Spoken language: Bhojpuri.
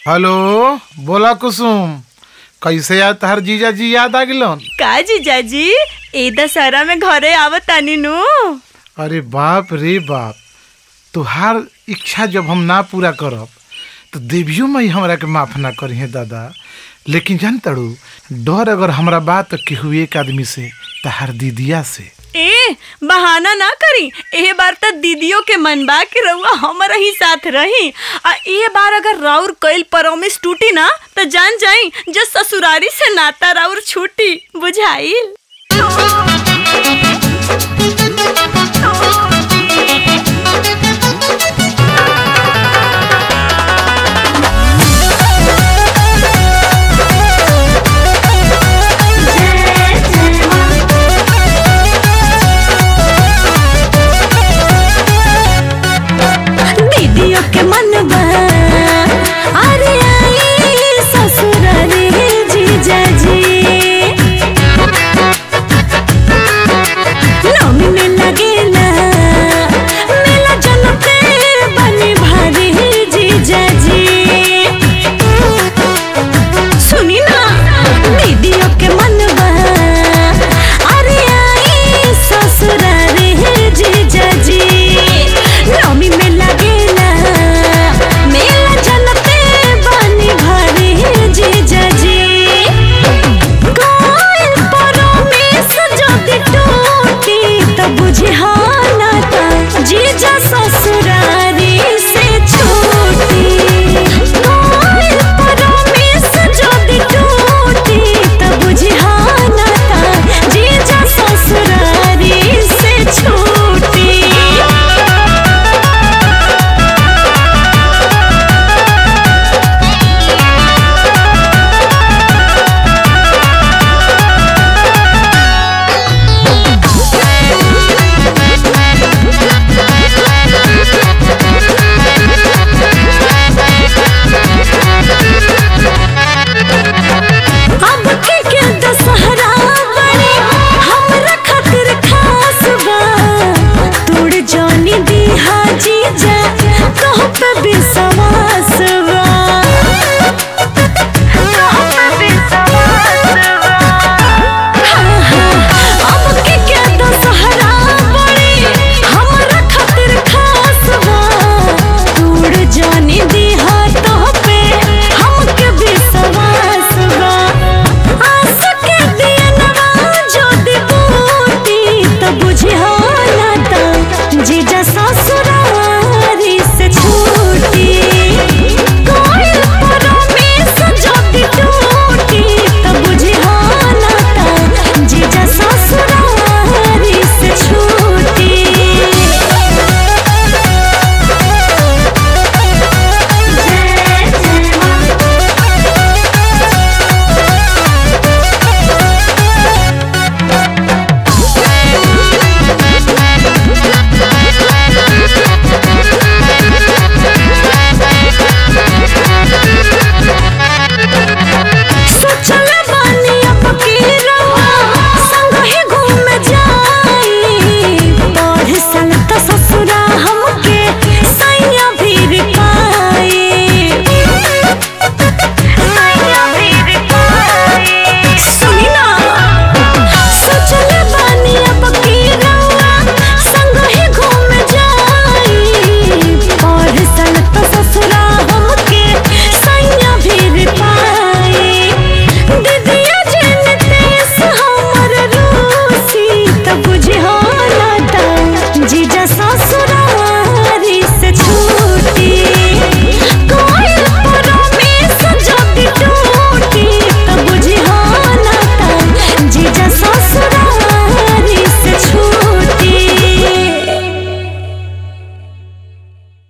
हेलो बोला कुसुम कैसे याद तहर जीजा जी याद आ गिलन का जीजाजी ए दशहरा में घरे आवत तानी नु अरे बाप रे बाप तुहार इच्छा जब हम ना पूरा करब तो देवियो मई हमरा के माफ ना करी है दादा लेकिन जान तड़ू डर अगर हमरा बात तो केहू एक आदमी से तहार दीदिया से ए बहाना ना करी ए बार त दीदियों के मन बा कि रउआ हमारा ही साथ रही आ ए बार अगर राउर कइल प्रॉमिस टूटी ना त जान जाई जो ससुरारी से नाता राउर छूटी बुझाइल